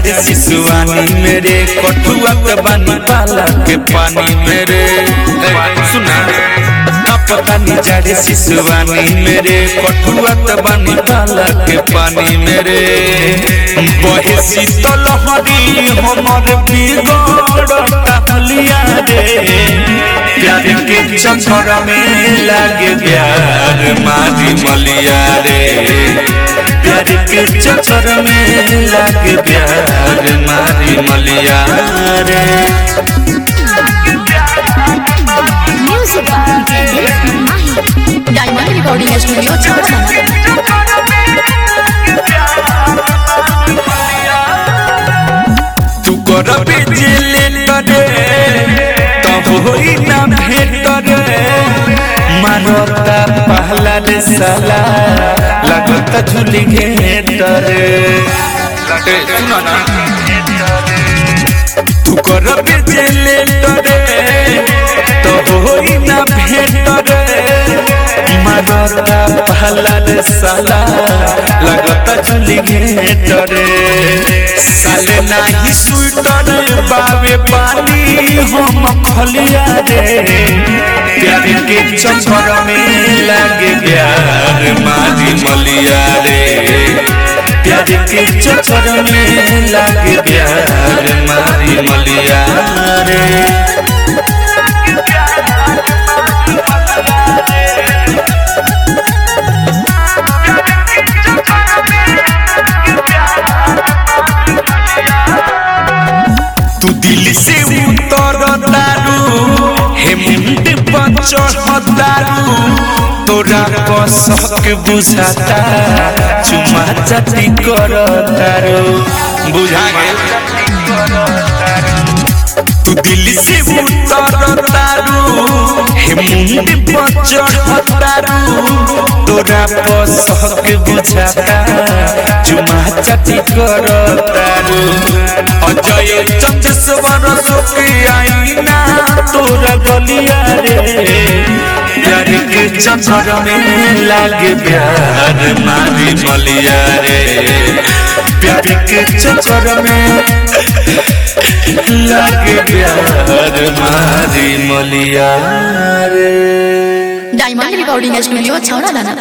जाड़े शिशुआनी मेरे कठुआ के बानी पाला के पानी मेरे ए, सुना पता नहीं जाड़े शिशुआनी मेरे कठुआ के बानी पाला के पानी मेरे बहे शीतल हरी हमर बिगड़ता हलिया रे प्यार के चक्कर में लागे प्यार मारी मलिया रे प्यार के चक्कर में लागे प्यार मारी मलिया रे म्यूजिक डायमंड रिकॉर्डिंग स्टूडियो छावड़ा तू कर बिजली करे तब होई ना भेट रे मारता पहला रे साला लगता झूली घेट रे ए, सुनो ना तू कर बिजली करे तब होई ना भेट रे मारता पहला रे साला लगता झूली घेट रे साले नाही स्वेटर बावे पानी हम खलिया रे प्यार के चक्कर में लागे प्यार मारी मलिया रे प्यार के चक्कर में लागे प्यार मारी मलिया रे तू दिल से उतर दारू हेमंत पर चढ़ दारू तोरा कसक बुझाता चुमा चाटी कर दारू बुझा गेल तू दिल से उतर दारू हेमंत पर चढ़ दारू तोरा कसक बुझाता चुमा चाटी कर दारू अजय चंद्रस्वर सोके आईना तोरा गलिया रे प्यार के चक्कर में लागे प्यार मारी मलिया रे प्यार के चक्कर में लागे प्यार मारी मलिया रे डायमंड रिकॉर्डिंग स्टूडियो छावड़ा